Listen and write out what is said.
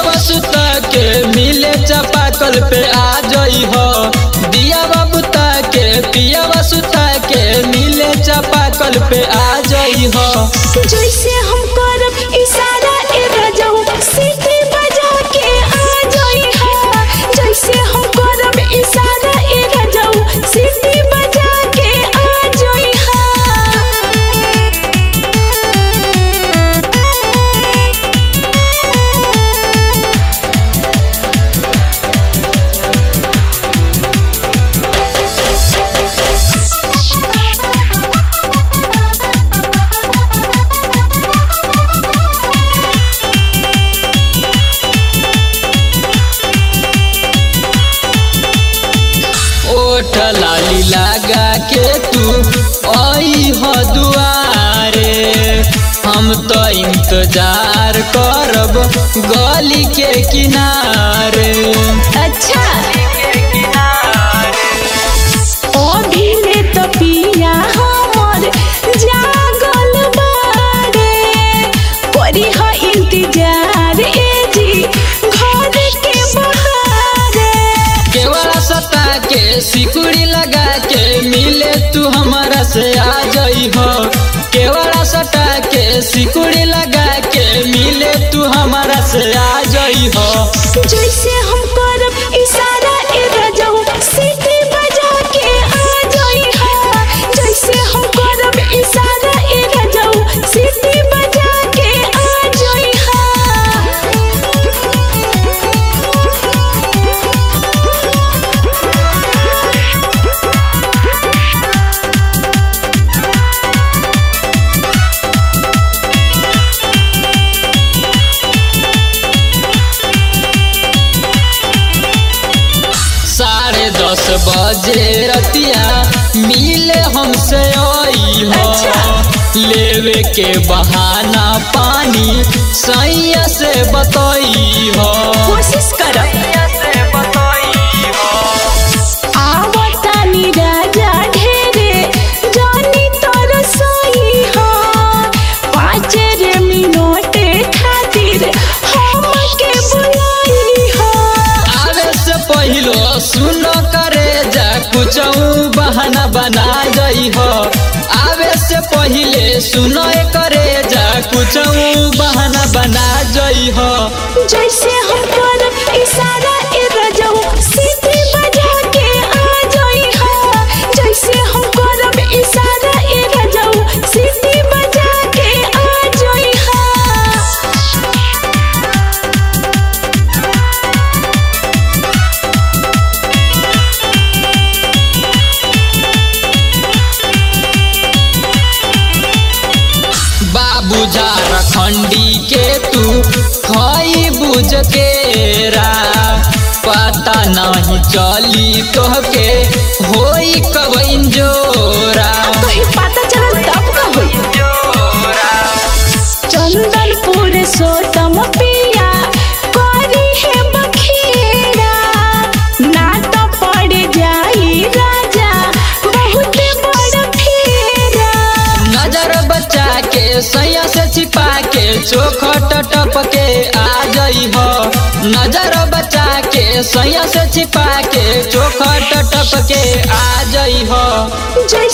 सुता के मिले चापाकल पे आ जई हो दिया बुता के पिया सुता के मिले चापाकल पे आ जई हो जैसे हम करब इशारा ए रजऊ सीटी बजा के आ जाई हा जैसे हम करब इशारा ए रजऊ सीटी बजा के आ जाई ओठ लाली लगा के तू आई हो दुआरे हम तो इंतजार करब गली के किनारे अच्छा अभी ले तो पिया हमर जागल बारे करी ह इंतजार ए जी घर के बहारे केवड़ा सता के सिकुड़ी लगा के मिले तू हमारा से आ जई हो केवड़ा सटा के सिकुड़ी लगा के मिले तू हमारा से आ जई हो जैसे हम करब इशारा ए रजऊ सीटी बजा के आ जाई हा जैसे हम करब इशारा ए रजऊ सीटी बजा के आ जाई साढ़े दस बजे रतिया मिले हमसे आई हो लेवे के बहाना पानी सैया से बतई हो कोशिश करब आवतानी राजा ढेरे जानी तोर सोई हो पाँच रे मिनट खातिर हमके बुलाई हो आवे से पहिलो सुनो करे जा कुछ बहाना बना जई हो आवे से पहिले सुनो करे जा कुछ बहाना बना जई हो जैसे हम करब इशारा ए रजऊ सीटी बजा के आ जाई हा जैसे हम करब इशारा ए रजऊ सीटी बजा के आ जाई हा बाबू झारखंडी के तू खई बुझ के रा पता नहीं चली तोहके होई कब इंजोरा कहीं पता चलल तब का होई चंदनपुर सोतम पिया करी है बखेरा ना तो पड़ जाई राजा बहुत बड़ फेरा नजर बचा के सैया से छिपा के चोखट टप के आ जई हो नजर बचा के सैया से छिपा के चोखट टप के आ जई हो जय